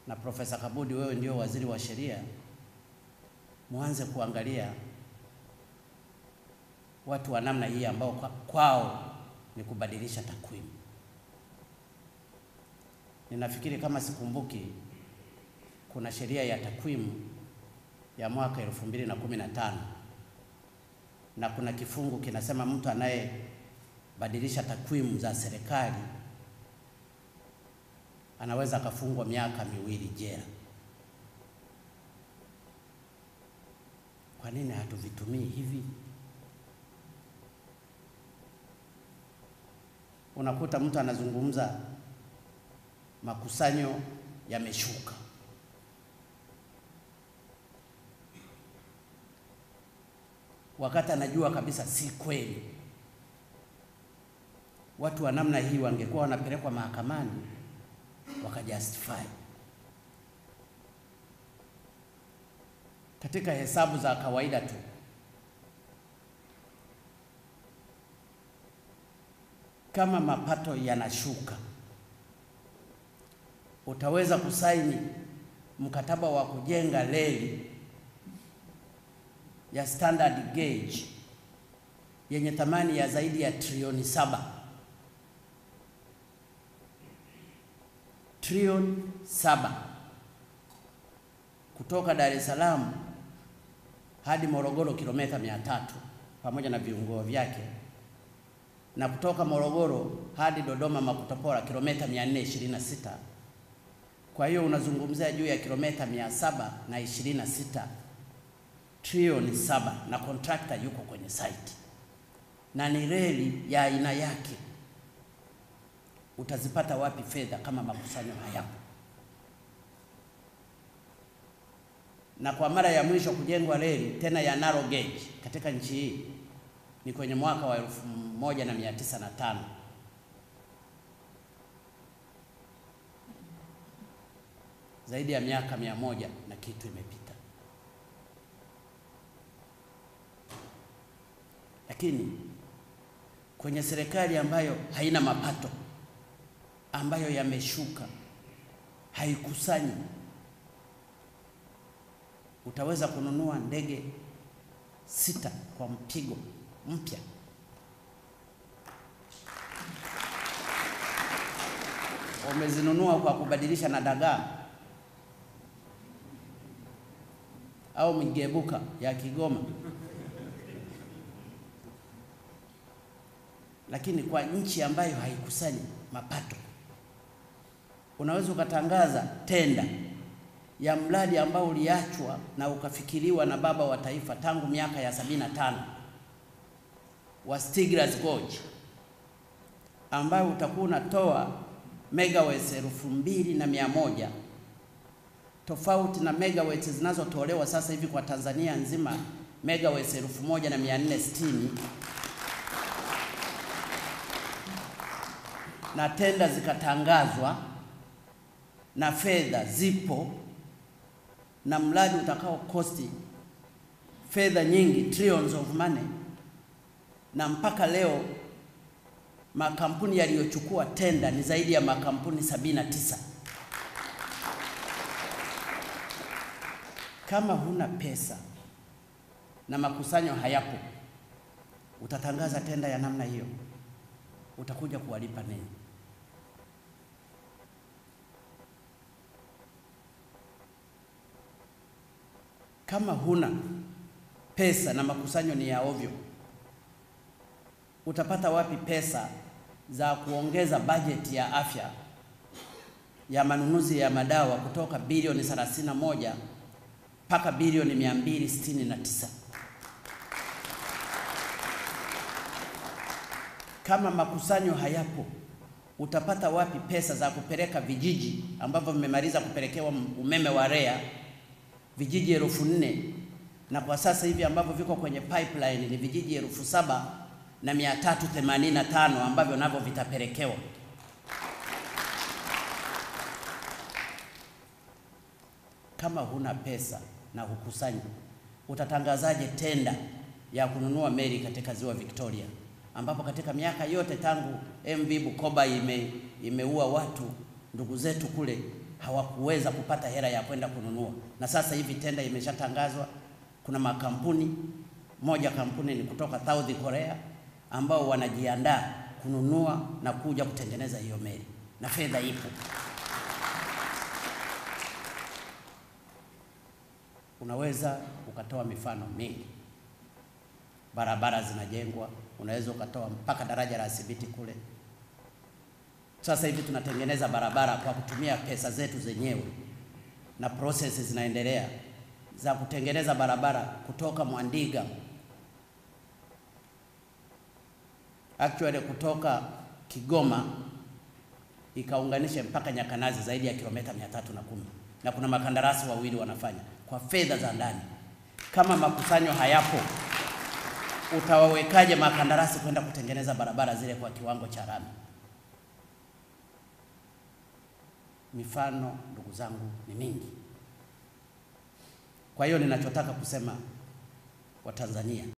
na Profesa Kabudi, wewe ndio waziri wa sheria, muanze kuangalia watu wa namna hii ambao kwa- kwao ni kubadilisha takwimu. Ninafikiri kama sikumbuki, kuna sheria ya takwimu ya mwaka elfu mbili na kumi na tano na kuna kifungu kinasema mtu anayebadilisha takwimu za serikali anaweza akafungwa miaka miwili jela. Kwa nini hatuvitumii hivi? Unakuta mtu anazungumza makusanyo yameshuka, wakati anajua kabisa si kweli. Watu wa namna hii wangekuwa wanapelekwa mahakamani wakajustify. Katika hesabu za kawaida tu, kama mapato yanashuka, utaweza kusaini mkataba wa kujenga reli ya standard gauge yenye thamani ya zaidi ya trilioni saba trilioni saba kutoka Dar es Salaam hadi Morogoro kilomita mia tatu pamoja na viungo vyake na kutoka Morogoro hadi Dodoma Makutopora kilomita 426. Kwa hiyo unazungumzia juu ya kilomita mia saba na ishirini na sita trilioni saba na kontrakta yuko kwenye site na ni reli ya aina yake. Utazipata wapi fedha kama makusanyo hayapo? Na kwa mara ya mwisho kujengwa reli tena ya narrow gauge katika nchi hii ni kwenye mwaka wa elfu moja na mia tisa na tano. Zaidi ya miaka mia moja na kitu imepita, lakini kwenye serikali ambayo haina mapato, ambayo yameshuka, haikusanyi, utaweza kununua ndege sita kwa mpigo mpya. Umezinunua kwa kubadilisha na dagaa au migebuka ya Kigoma, lakini kwa nchi ambayo haikusanyi mapato unaweza ukatangaza tenda ya mradi ambao uliachwa na ukafikiriwa na baba wa taifa tangu miaka ya sabini na tano wa Stiglas Gorge ambayo utakuwa unatoa megawatts elfu mbili na mia moja tofauti na megawatts zinazotolewa sasa hivi kwa Tanzania nzima megawatts elfu moja na mia nne sitini na tenda zikatangazwa na fedha zipo na mradi utakao kosti fedha nyingi trillions of money, na mpaka leo makampuni yaliyochukua tenda ni zaidi ya makampuni sabini na tisa. Kama huna pesa na makusanyo hayapo, utatangaza tenda ya namna hiyo, utakuja kuwalipa nini? Kama huna pesa na makusanyo ni ya ovyo, utapata wapi pesa za kuongeza bajeti ya afya ya manunuzi ya madawa kutoka bilioni 31 mpaka bilioni 269? Kama makusanyo hayapo, utapata wapi pesa za kupeleka vijiji ambavyo vimemaliza kupelekewa umeme wa REA vijiji elfu nne na kwa sasa hivi ambavyo viko kwenye pipeline ni vijiji elfu saba na mia tatu themanini na tano ambavyo navyo vitapelekewa. Kama huna pesa na hukusanyi, utatangazaje tenda ya kununua meli katika ziwa Victoria, ambapo katika miaka yote tangu MV Bukoba ime, imeua watu ndugu zetu kule hawakuweza kupata hela ya kwenda kununua, na sasa hivi tenda imeshatangazwa. Kuna makampuni moja, kampuni ni kutoka South Korea ambao wanajiandaa kununua na kuja kutengeneza hiyo meli na fedha ipo. Unaweza ukatoa mifano mingi, barabara zinajengwa, unaweza ukatoa mpaka daraja la Sibiti kule. Sasa hivi tunatengeneza barabara kwa kutumia pesa zetu zenyewe, na process zinaendelea za kutengeneza barabara kutoka Mwandiga actually kutoka Kigoma ikaunganisha mpaka Nyakanazi zaidi ya kilomita mia tatu na kumi na kuna makandarasi wawili wanafanya kwa fedha za ndani. Kama makusanyo hayapo, utawawekaje makandarasi kwenda kutengeneza barabara zile kwa kiwango cha lami? Mifano ndugu zangu ni mingi. Kwa hiyo ninachotaka kusema Watanzania